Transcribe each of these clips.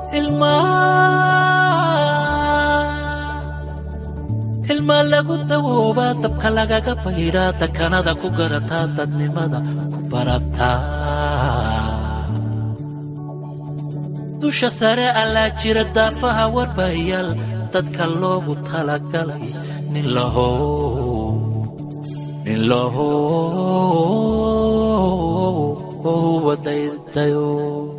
ilmaa lagu dawoobaa dabka lagaga baydhaa dakanada ku garataa dadnimada ku barataa dusha sare allaa jira daafaha warbayaal dadka loogu talagalay nin lahow nin lahow daydayo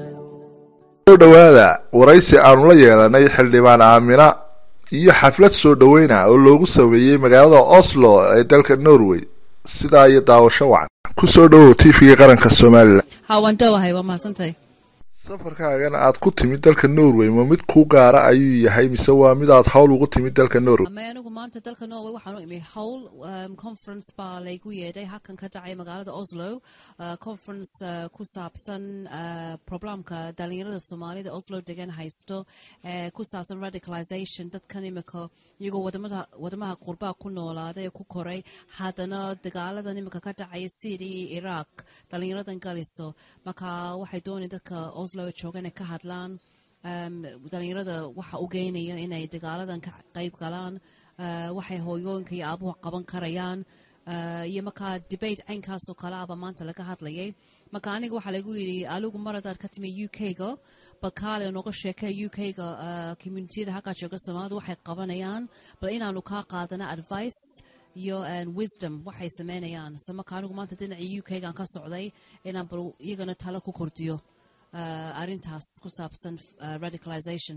soo dhowaada waraysi aanu la yeelanay xildhibaan aamina iyo xaflad soo dhoweyna oo loogu sameeyey magaalada oslo ee dalka norway sidaa iyo daawasho wacan ku soo dhowow t v-ga qaranka somalilan ha waan dhowahay waa mahadsantahay safarkaagana aad ku timid dalka norway ma mid kuu gaara ayuu yahay mise waa mid aad hawl ugu timid dalka norway ama anigu maanta dalka norway waxaan u imi howl um, conference baa laygu yeedhay halkan ka dhacay magaalada oslo uh, conference uh, ku saabsan uh, problemka dhalinyarada soomaalida oslo degan haysto uh, ku saabsan radicalization dadkan imika iyagoo wadamada wadamaha qurbaa ku noolaaday ee ku koray haddana dagaaladan imika ka dhacaya syria iyo iraq dhalinyaradan galiso marka waxay doonay dadka oslo jooga inay ka hadlaan um, dhalinyarada waxa u geynaya inay dagaaladan ka qayb galaan uh, waxay hooyooyinka iyo aabuhu qaban karayaan uh, iyo markaa debate caynkaasoo kale aba maanta laga hadlayay marka aniga waxaa lagu yidhi aligu mar haddaad ka timi u k-ga bal kaale nooga sheekee u k-ga uh, communitiyada halkaa jooga soomaalida waxay qabanayaan bal inaanu kaa qaadana advice iyo wisdom waxay sameynayaan so marka anigu maanta dhinacii u k-gaan ka socday inaan bal iyagana talo ku kordhiyo arrintaas ku saabsan radicalization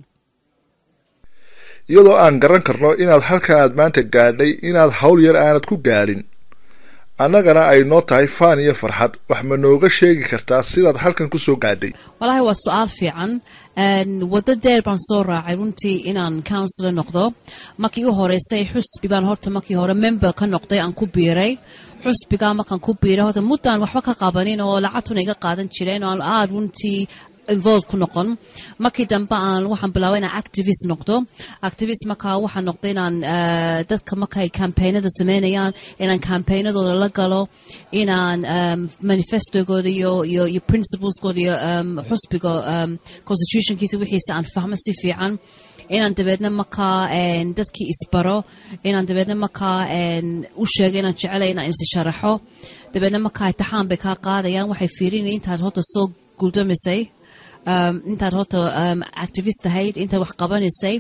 iyadoo aan garan karno inaad halkan aad maanta gaadhay inaad hawl yar aanad ku gaadhin annagana ay noo tahay faan iyo farxad wax ma nooga sheegi kartaa sidaad halkan ku soo gaadhay walahi waa su-aal fiican waddo deer baan soo raacay runtii inaan councilor noqdo markii u horeysay xusbi baan horta markii hore member ka noqday aan ku biiray xusbigaa markaan ku biiray horta muddaan waxba ka qabanin oo lacagtuna iga qaadan jireen oo aan aada runtii involved ku noqon markii dambe aan waxaan bilaabay inaan activist noqdo activist markaa waxaan noqday inaan dadka markay campaignada sameynayaan inaan campaignadooda la galo inaan manifestogooda iyo iyo iyo principleskooda iyo xusbiga constitutionkiisa wixiisa aan fahmo si fiican inaan dabeedna markaa dadkii isbaro inaan dabeedna markaa u sheego inaan jecelay inaan is sharaxo dabeedna markaa itixaan bay kaa qaadayaan waxay fiirinaya intaad horta soo guldamisay intaad horta activist ahayd intaad wax qabanaysay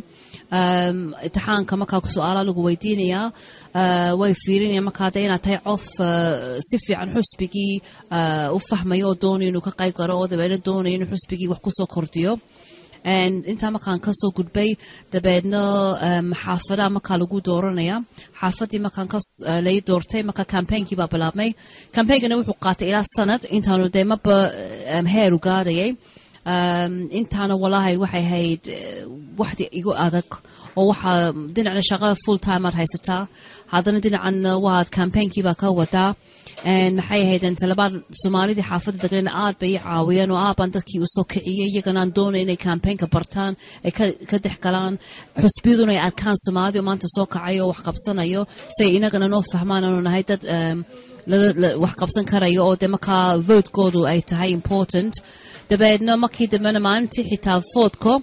itixaanka markaa su-aala lagu weydiinayaa way fiirinaya markaa de inaad tahay qof si fiican xusbigii u fahmayo oo doonayo inuu ka qayb galo oo dabeedna doonayo inuu xusbigii wax kusoo kordhiyo intaa markaan kasoo gudbay dabeedna xaafadaha markaa lagu dooranaya xaafadii markaan lai doortay marka campainkii baa bilaabmay campainkana wuxuu qaatay ilaa sanad intaanu dee maba heeru gaadayay intaana walaahay waxay ahayd waxdi igu adag oo waxaa dhinacna shaqada full time aad haysataa haddana dhinacanna waad campainkii baa ka wadaa maxay ahayd talabaad soomaalidii xaafadda degnan aad bay i caawiyeen oo aad baan dadkii usoo kiciyey iyagana aan doonay inay campaignka bartaan ay ka dhex galaan xusbiyaduna ay arkaan soomaalida oo maanta soo kacayo oo wax qabsanayo si ay inagana noo fahmaan aanu nahay dad wax qabsan karayo oo de markaa votekoodu ay tahay important dabeedna markii dambena maalintii xitaa voodko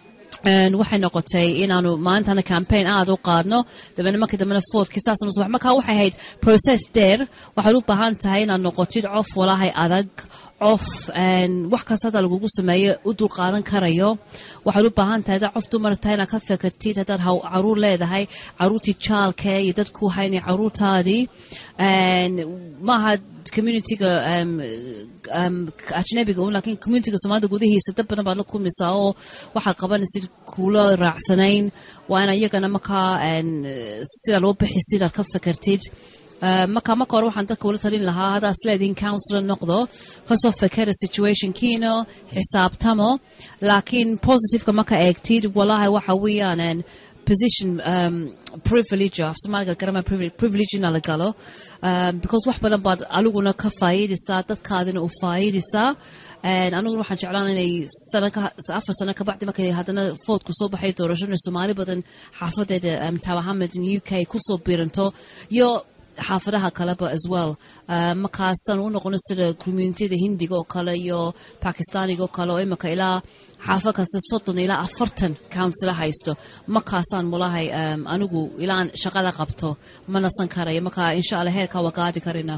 waxay noqotay inaanu maalintana campaign aada u qaadno dabeedna markii dambena foodkii saas nus markaa waxay ahayd process deer waxaad u baahan tahay inaad noqotid cof walaahay adag cof wax kasta hadda lagugu sameeyo u dul qaadan karayo waxaad u baahan tahay haddaad cof dumar tahay inaad ka fekertid haddaad caruur leedahay caruurtii jaalkee iyo dadku haynay caruurtaadii maaha communityga ajnabiga un lakiin communityga soomaalida gudahiisa dad badan baad la kulmaysaa oo waxaad qabanaysid kuula raacsanayn waa ina iyagana markaa sida loo bixisid aad ka fekertid marka marka hore waxaan dadka ula talin lahaa haddaad isleedihin counsilor noqdo kasoo fekera situationkiina xisaabtamo laakiin positiveka marka eegtid walahi waxa weeyaan position um, privilege af soomaaliga garama privilege ina la galo um, because wax badan baad aliguna ka faa'iidaysaa dadkaadina u faa'iidaysaa aniguna waxaan jeclaan inay afar sano kabacdi markay haddana foodku soo baxay doorashona soomaali badan xaafadeeda um, tawa hamilton u k kusoo biiranto iyo xaafadaha kaleba as well Uh, markaasaan u noqono sida communitida hindiga oo kale iyo bakistaaniga oo kale oo imika ilaa xaafad kasta soddon ilaa afartan councila haysto markaasaan mulahay um, anigu ilaan shaqada qabto ma nasan karayo marka insha allah heerkaa waa gaadi karina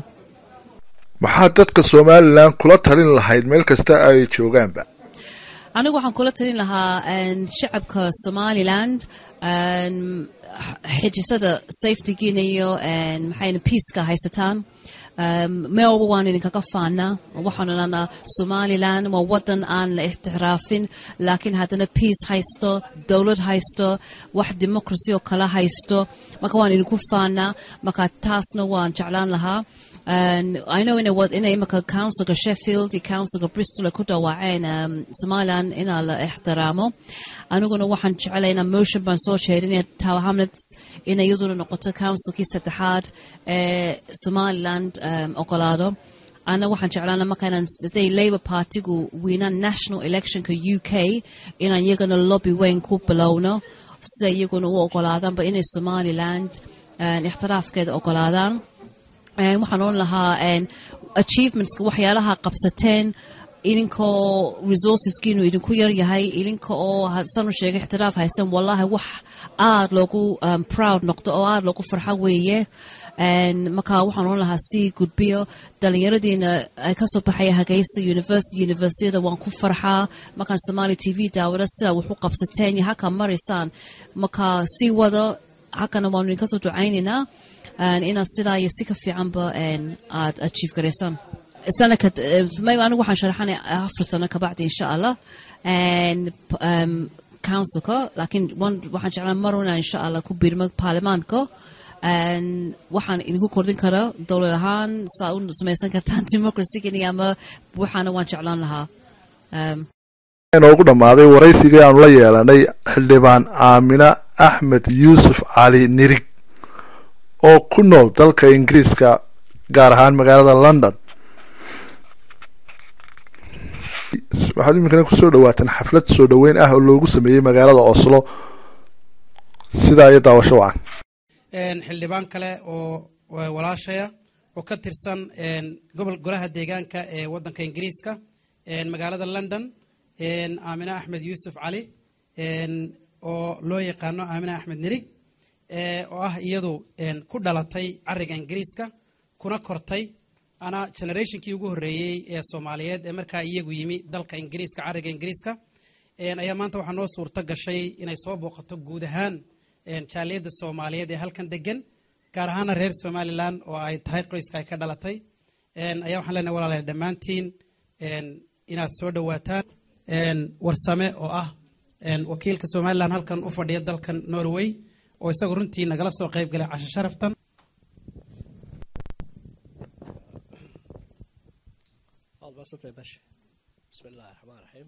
maxaad dadka somalilan kula talin lahayd meel kasta ay joogaanba anigu waxaan kula talin lahaa een, shacabka somaliland een, xijisada safetygiina iyo een, maxayna peaceka haysataan Um, meel walba waan idinkaga faana waxaan odhanaa somaliland waa wadan aan la ixtiraafin laakiin haddana peace haysto dowlad haysto wax democracy oo kala haysto marka waan idinku faanaa marka taasna waan jeclaan lahaa And I know in a what in a imaka councilka Sheffield iyo councilka Bristol ay ku dhawaaceen um, Somaliland inaa la ixtiraamo aniguna waxaan jeclay inaa motion baan soo jeedinaya Tower Hamlets inay iyaduna noqoto councilkii saddexaad ee Somaliland um, ogolaado ana waxaan jeclaana markaanan siday labour partigu wiinaan national electionka u k inaan iyagana lobby weyn ku bilowno sida iyaguna u ogolaadaanba inay somaliland um, ixtiraafkeeda ogolaadaan Een, waxaan oran lahaa een, achievementska waxyaalaha qabsateen idinkoo resourceskiinu idinku yar yahay idinka oo hadsaan u sheegay ixtiraaf haysan wallahi wax aad loogu um, proud noqdo oo aad loogu farxo weeye Een, marka waxaan oran lahaa sii gudbiyo dhalinyaradiina ay kasoo baxaya hageysa university universityada waan ku farxaa markaan somali t v daawada sidaa wax u qabsateen iyo halkaa maraysaan marka sii wado halkana waanu idinkasoo ducaynaynaa Een, inaad sidaa iyo si ka fiicanba een, aad achieve garaysaan sana ka may anigu waxaan sharaxanay afar sano kabacdi insha allah Een, p- um, councilka laakiin wan- waxaan jeclaan mar inaan insha allah ku biirmo baarlamaanka Een, waxaan idinku kordhin karaa dowlad ahaan saa u samaysan kartaan democracy ama waxaana waan jeclaan lahaa Um, inoogu dhammaaday waraysigii aanu la yeelanay xildhibaan aamina axmed yuusuf cali nirig oo ku nool dalka ingiriiska gaar ahaan magaalada london waxaad iminkana kusoo dhawaataan xaflad soo dhoweyn ah oo loogu sameeyey magaalada oslo sidaa iyo daawasho wacan een, xildhibaan kale oo wa- walaashaya oo ka tirsan een, gobol golaha deegaanka ee wadanka ingiriiska een, magaalada london een, aamine axmed yuusuf cali een, oo loo yaqaano aamine axmed nirig ee, oo ah iyadu een, ku dhalatay cariga ingiriiska kuna kortay ana generationkii ugu horreeyey ee soomaaliyeed ee markaa iyagu yimi dalka ingiriiska cariga ingiriiska een, ayaa maanta waxaa noo suurto gashay inay soo booqato guud ahaan een, jaaliyadda soomaaliyeed ee halkan degan gaar ahaana reer somalilan oo ay tahay qoyska ay ka dhalatay een, ayaa waxaan leenahay walaalayaal dhammaantiin een, inaad soo dhowaataan een, warsame oo ah een, wakiilka somalilan halkan u fadhiya dalkan norway oo isagu runtii nagala soo qayb galay casho sharaftan waad maadsantahay baashe bismi illaahi raxmaan raxiim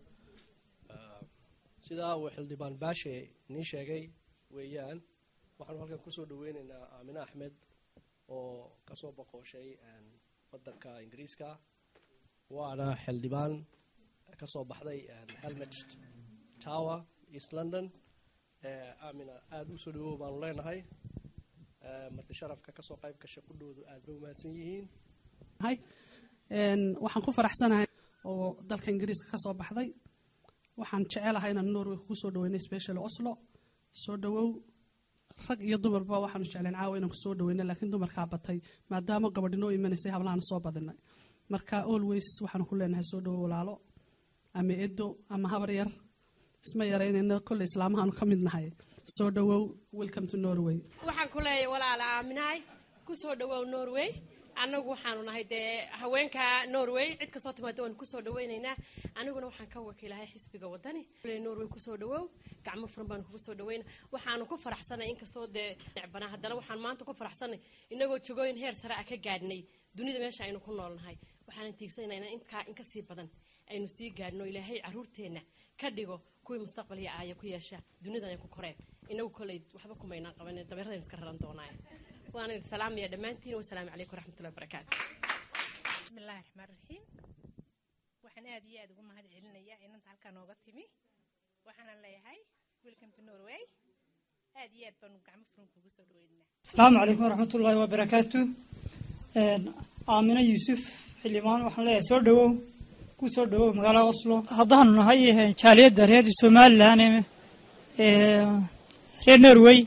sidaa uu xildhibaan baashe nii sheegay weeyaan waxaanu halkan kusoo dhaweyneynaa aamine axmed oo kasoo boqoshay wadanka ingiriiska waana xildhibaan kasoo baxday helmet tower east london aamina aada u soo dhawow baanu leenahay marti sharafka kasoo qayb gasha qudhoodu aad bay umahadsan yihiin hay Een, waxaan ku faraxsanahay oo dalka ingiriiska ka soo baxday waxaan jecelahay inaan norway kugu soo dhaweynay special oslo soo dhawow rag iyo dumarba waxaanu jecleen caawa inaan kusoo dhaweyna laakiin dumarkaa batay maadaama gabadhi noo imanaysay hablahan soo badinay marka always waxaanu ku leenahay soo dhawow walaalo ama edo ama habar yar isma yaraynayna kolley islaamahaanu ka mid nahay soo dhawow welcome to norway waxaan ku leeyahay walaala aaminahay ku soo dhawow norway annagu waxaanu nahay dee haweenka norway cid kastoo timaado waan kusoo dhawaynaynaa aniguna waxaan ka wakiilahay xisbiga wadani norway kusoo dhawow gacmo furan baanu kugu soo dhawayna waxaanu ku faraxsanay inkastoo dee necbanaa haddana waxaan maanta ku faraxsanay inagoo jogooyin heer sare ah ka gaadhnay dunida meesha aynu ku noolnahay waxaanan tiigsanaynaa inkaa in kasii badan aynu sii gaadhno ilaahay caruurteenna ka dhigo kuwii mustaqbal iyo aaya ku yeesha dunidan ay ku koreen inagu koley waxba kumaynaan qaban dameeradaynu iska raran doonaaye waan idin salaamaya dhammaantiin wasalaamu calaykum waraxmatullahi wabarakaatu bismillahi raxmaan raxiim waxaan aad iyo aad ugu mahad celinayaa inanta halkaa nooga timi waxaanan leeyahay welcome to norway aad iyo aad baanu gacmo furan kugu soo dhaweynaa asalaamu calaykum waraxmatullaahi wabarakaatu aamina yuusuf xildhibaan waxaan leeyahay soo dhawow ku soo dhawow magaalada oslo haddaanu nahay jaaliyadda reer somalilan ee reer norway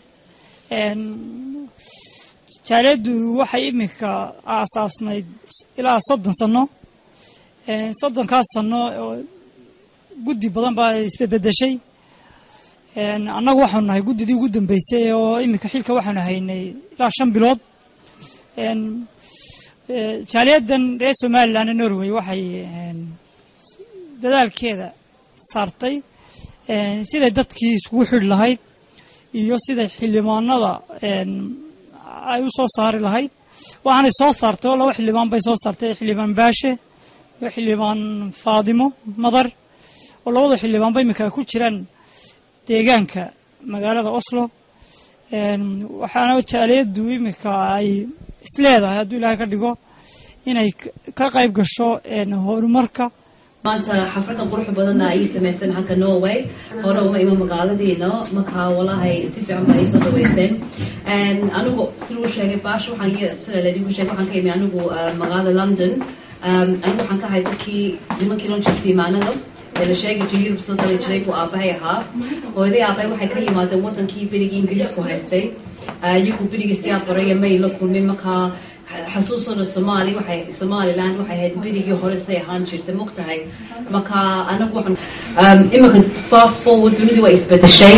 jaaliyaddu waxay iminka aasaasnayd ilaa soddon sano soddonkaas sano oo guddi badan baa isbedbedeshay annagu waxaanu nahay guddidii ugu dambeysay oo iminka xilka waxaanu haynay ilaa shan bilood jaaliyaddan reer somalilan ee norway waxay dadaalkeeda saartay siday dadkii iskugu xidhi lahayd iyo siday xildhibaanada ay u soo saari lahayd waxaanay soo saartay oo laba xildhibaan bay soo saartay xildhibaan baashe iyo xildhibaan faadimo madar oo labada xildhibaanba iminka ay ku jiraan deegaanka magaalada oslo waxaana jaaliyaddu iminka ay isleedahay hadduu ilaahay ka dhigo inay ka qayb gasho horumarka maanta xafladan quruxda badanna ay samaysan halka norway hore uma ima magaaladiina markaa walahay si fiican ba ay soo dhaweyseen anigu siduu sheegay baasha waxaan sida laydinku sheegay waxaan ka imi anigu magaalada london anigu waxaan ka ahay dadkii nimankii lonja siimaanada ee la sheegi jiray yurub soo gali jiray buu aabahay ahaa hooyaday aabahay waxay ka yimaadeen wadankii berigii ingiriisku haystay iyagu berigii siyaa baraya may la kulmay markaa xasuusooda soomaali waxay somaliland waxay ahayd berigii hore say ahaan jirtay mogtahay marka anagu waxaan iminka fast forward dunidii waa isbedeshay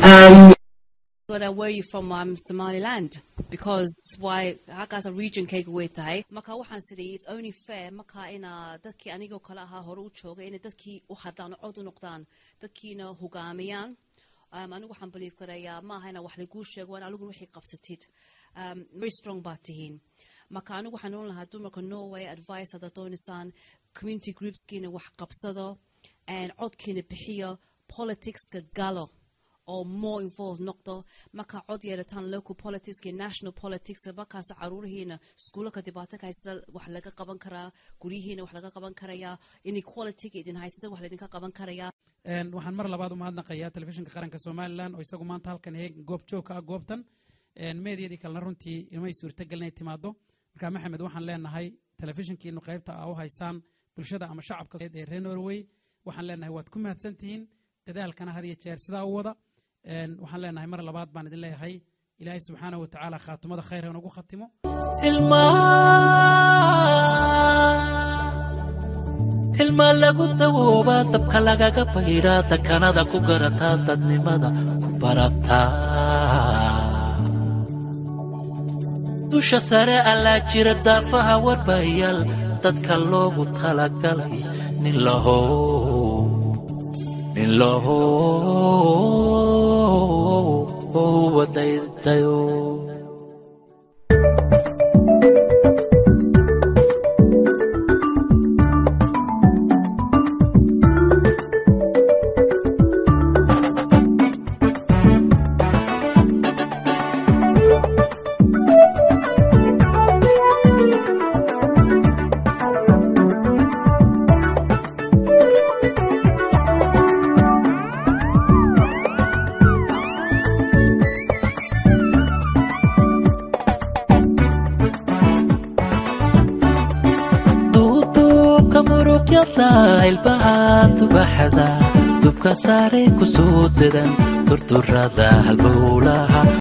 where you from um, Somaliland because why halkaas regionkayga way tahay marka waxaan sidhi it's only fair marka ina dadkii anigoo kale ahaa hore u joogay inay dadkii u hadlaan cod u noqdaan dadkiina hogaamiyaan um, anigu waxaan believe karayaa ma aha ina wax laguu sheego waan anigu wixii qabsatid um, very strong baa tihiin marka anigu waxaan oon lahaa dumarka norway advice haddaad doonaysaan community groupskiina wax qabsado codkiina bixiyo politicska galo oo more involved noqdo markaa cod yeerataan local politics iyo national politics markaas caruurihiina iskuulaka dhibaato ka haysata wax laga qaban karaa guryihiina wax laga qaban karayaa inequalityga idin haysata wax laydinka qaban karayaa waxaan mar labaad u mahadnaqayaa telefishinka qaranka somalilan oo isagu maanta halkan heeg goob joogka ah goobtan meediyadii kalena runtii inmay suurtagal inay timaado marka maxamed waxaan leenahay telefishinkiinu qaybta a u haysaan bulshada ama shacabka ee reer norway waxaan leenahay waad ku mahadsan tihiin dadaalkana had iyo jeer sidaa u wada waxaan leenahay mar labaad baan idin leeyahay ilaahay subxaanahu wa tacaala khaatumada khayr inagu khatimo ilma lagu dawoobaa dabka lagaga baydhaa dakanada ku garataa dadnimada ku barataa dusha sare allaa jira daafaha warbayaal dadka loogu talagalay nin lahow nin lahow wadaydayo duuduubka murugyada ilbaha tubaxada dubka saaray ku soo dedan durdurada halbowlaha